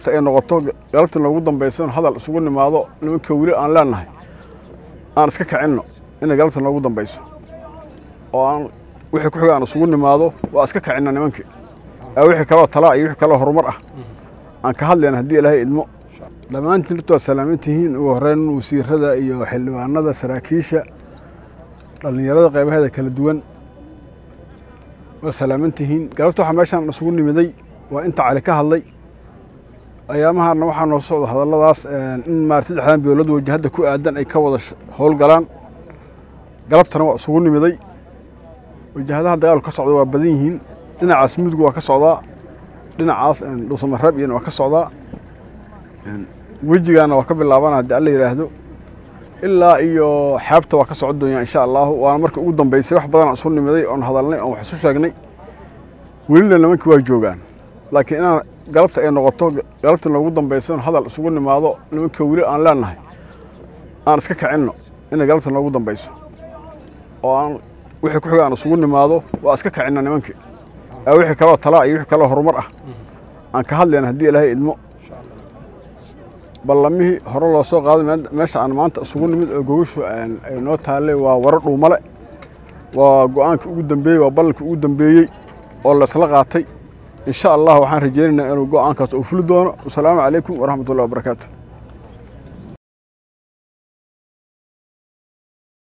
galabta ay noqoto galabta noogu dambaysa hadal isugu nimaado nimanka weli aan leenahay aan iska kicinno inay galabta noogu dambayso oo aan wixii ku xiga aan isugu nimaado waa iska kicinna nimankii wixii kaloo talaa iyo wixii kaloo horumar ah aan ka hadlayna haddii ilaahay idmo dhammaantiin horta waa salaaman tihiin ugu horreyn wasiirada iyo xildhibaanada saraakiisha dhallinyarada qaybaheeda kala duwan waa salaaman tihiin galabta waxaa meeshaan isugu nimiday waa inta cali ka hadlay ayaamahaana waxaa noo socda hadalladaas in maar saddexdan bilood wajahadda ku aadan ay ka wada howlgalaan galabtana waa isugu nimiday wajahadaha dagaalku ka socda waa badan yihiin dhinacaas mudug waa ka socdaa dhinacaas dhuusamareeb iyana waa ka socdaa wejigaana waa ka bilaabana haddii alla yidhaahdo ilaa iyo xeebta waa ka socon doonyaa insha allaahu waana marka ugu dambaysay wax badanaan isu nimiday oon hadalnay oon wax isu sheegnay welina nimankii waa joogaan laakiin inaan galabta ay noqoto galabta noogu dambaysa hadal isugu nimaado nimanka weli aan leenahay aan iska kicinno inay galabta noogu dambayso oo aan wixii ku xiga aan isugu nimaado waa iska kicinna nimankii wixii kaloo talaa iyo wixii kaloo horumar ah aan ka hadlayna haddii ilaahay idmo ballamihii hore loo soo qaaday meesha aan maanta isugu nimid oo gogashu ay noo taallay waa waro dhuumale waa go-aankii ugu dambeeyey waa ballankii ugu dambeeyey oo laysla qaatay insha allah waxaan rajaynaynaa inuu go-aankaas uu fuli doono wasalaamu calaykum waraxmatullahi wabarakaatu